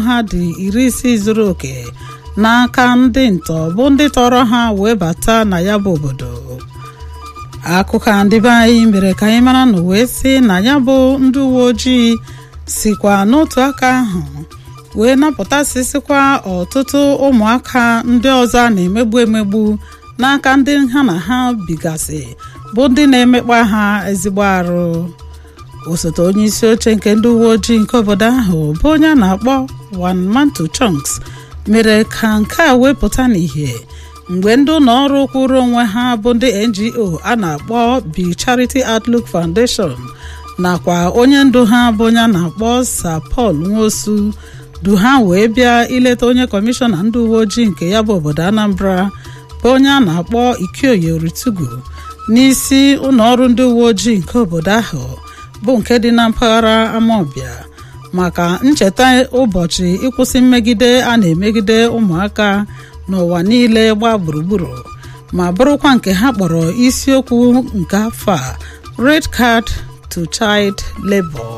ha dị iri isii zuru oke n'aka ndị ntọ bụ ndị tọrọ ha wee bata na ya bụ obodo akụkọ ndị be anyị mere ka anyị mara na wee sị na ya bụ ndị uwe ojii sikwa n'otu aka ahụ wee napụtasịsịkwa ọtụtụ ụmụaka ndị ọzọ a na-emegbu emegbu n'aka ndị ha na ha bigasị bụ ndị na-emekpa ha ezigbo arụ osote onye isi oche nke ndị uwe ojii nke obodo ahụ bụ onye a na-akpọ Wanmantu Chunks mere ka nke a wepụta n'ihe mgbe ndị ụlọ ọrụ kwụrụ onwe ha bụ ndị NGO a na-akpọ Bi Charity Outlook Foundation nakwa onye ndu ha bụ onye a na-akpọ Sir Paul Nwosu du ha wee bịa ileta onye kọmishọna ndị uwe ojii nke ya bụ obodo Anambra bụ onye a na-akpọ Ikioye Oritugu n'isi ụlọ ọrụ ndị uwe ojii nke obodo ahụ bụ nke dị na mpaghara Amawbia maka ncheta ụbọchị ịkwụsị mmegide a na-emegide ụmụaka n'ụwa niile gbaa gburugburu ma bụrụkwa nke ha kpọrọ isiokwu nke afọ a Red Card to Child Labour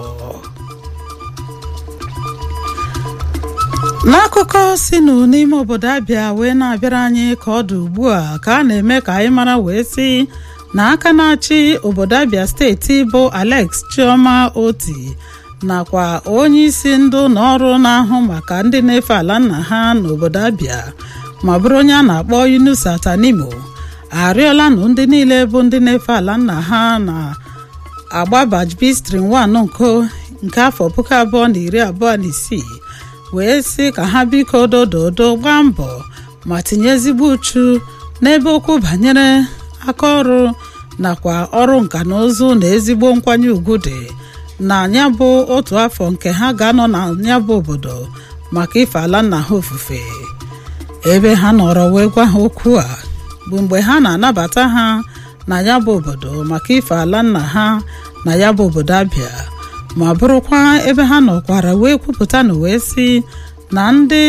n'akụkọ sinụ n'ime obodo abịa wee na-abịara anyị ka ọ dị ugbu a ka a na-eme ka anyị mara wee sị na aka na-achị obodo abịa steeti bụ Alex Chioma Oti nakwa onye isi ndị ụlọ ọrụ na-ahụ maka ndị na-efe ala nna ha n'obodo abịa ma bụrụ onye a na-akpọ Yunus Atanimo arịọla nụ ndị niile bụ ndị na-efe ala nna ha na agba bajbistrin 1 nko nke afọ puku abụọ na iri abụọ na isii wee sị ka ha biko dododo gbaa mbọ ma tinye ezigbo uchu n'ebe okwu banyere aka ọrụ nakwa ọrụ nka na ụzụ na ezigbo nkwanye ugwu dị na ya bụ otu afọ nke ha ga-anọ na ya bụ obodo maka ife ala nna ha ofufe ebe ha nọrọ wee gwa ha okwu a bụ mgbe ha na-anabata ha na ya bụ obodo maka ife ala nna ha na ya bụ obodo abịa ma bụrụkwa ebe ha nọkwara wee kwupụta na wee sị na ndị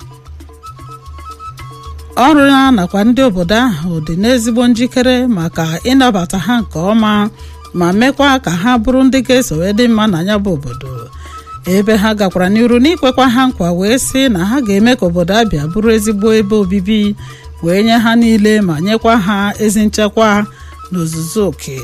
ọrụ ya nakwa ndị obodo ahụ dị n'ezigbo njikere maka ịnabata ha nke ọma ma mekwa ka ha bụrụ ndị ga-eso wee dị mma na ya bụ obodo ebe ha gakwara n'iru n'ikwekwa ha nkwa wee sị na ha ga-eme ka obodo abịa bụrụ ezigbo ebe obibi wee nye ha niile ma nyekwa ha ezi nchekwa n'ozuzu oke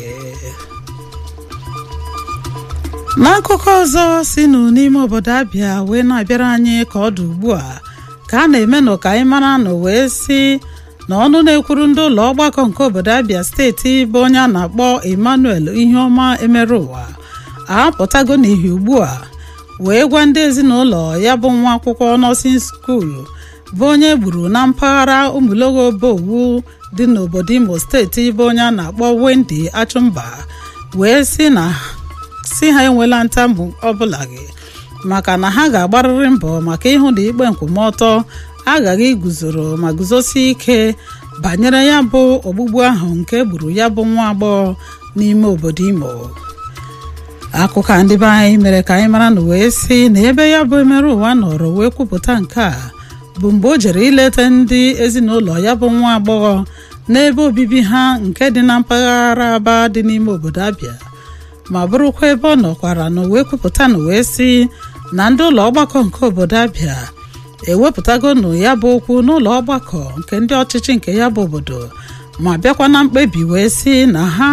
n'akụkọ ọzọ sinụ n'ime obodo abịa wee na-abịara anyị ka ọ dị ugbu a ka a na-emenụ ka anyị mara na wee sị na ọnụ na-ekwuru ndị ụlọ ọgbakọ nke obodo abịa steeti bụ onye a na-akpọ Emmanuel Iheọma emere ụwa apụtago n'ihi ugbu a wee gwa ndị ezinụlọ ya bụ nwa akwụkwọ nọọsin skuul bụ onye gburu na mpaghara ụmụlogo bowu dị n'obodo Imo steeti bụ onye a na-akpọ Wendy Achụmba wee sị na si ha enwela ntamu ọbụla gị maka na ha ga-agbarịrị mbọ maka ịhụ na ikpe nkwụmọtọ aghaghị iguzoro ma guzosie ike banyere ya bụ ogbugbu ahụ nke gburu ya bụ nwa agbọghọ n'ime obodo Imo akụkọ ndị be anyị mere ka anyị mara na wee sị na ebe ya bụ emerụ ụwa nọrọ wee kwupụta nke a bụ mgbe o jere ileta ndị ezinụlọ ya bụ nwa agbọghọ n'ebe obibi ha nke dị na mpaghara Aba dị n'ime obodo Abịa ma bụrụkwa ebe ọ nọkwara na wee kwupụta na wee sị na ndị ụlọ ọgbakọ nke obodo Abịa ewepụtago nụ ya bụ okwu n'ụlọ ọgbakọ nke ndị ọchịchị nke ya bụ obodo ma bịakwa na mkpebi wee sị na ha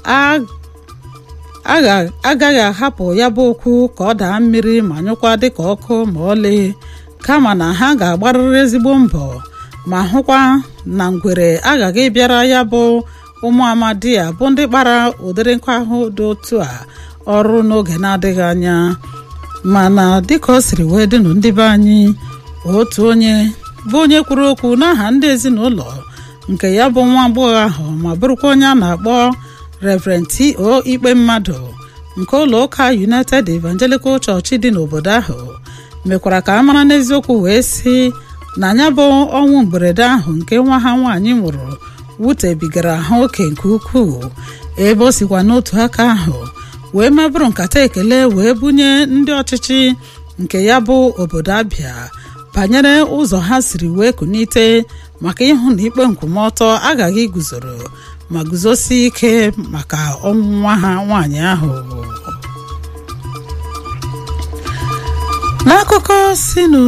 agaghị ahapụ ya bụ okwu ka ọ daa mmiri ma nyụkwa dịka ọkụ ma ọlị kama na ha ga-agbarịrị ezigbo mbọ ma hụkwa na ngwere aghaghị bịara ya bụ ụmụ amadi a bụ ndị kpara ụdịrị nkwa ahụ dị otu a ọrụ n'oge na-adịghị anya mana dịka o siri wee dịnụ ndị be anyị otu onye bụ onye kwuru okwu n'aha ndị ezinụlọ nke ya bụ nwa agbọghọ ahụ ma bụrụkwa onye a na-akpọ Reverend T.O. ikpe mmadụ nke ụlọ ụka United Evangelical Church dị n'obodo ahụ mekwara ka a mara n'eziokwu wee sị na ya bụ ọnwụ mberede ahụ nke nwa ha nwaanyị nwụrụ wutebigara ha oke nke ukwuu ebe o sikwa n'otu aka ahụ wee mebụrụ nkata ekele wee bunye ndị ọchịchị nke ya bụ obodo Abịa banyere ụzọ ha siri wee kunite maka ịhụ na ikpe nkwụmọtọ aghaghị iguzoro ma guzosie ike maka ọnwụ nwa ha nwaanyị ahụ n'akụkọ si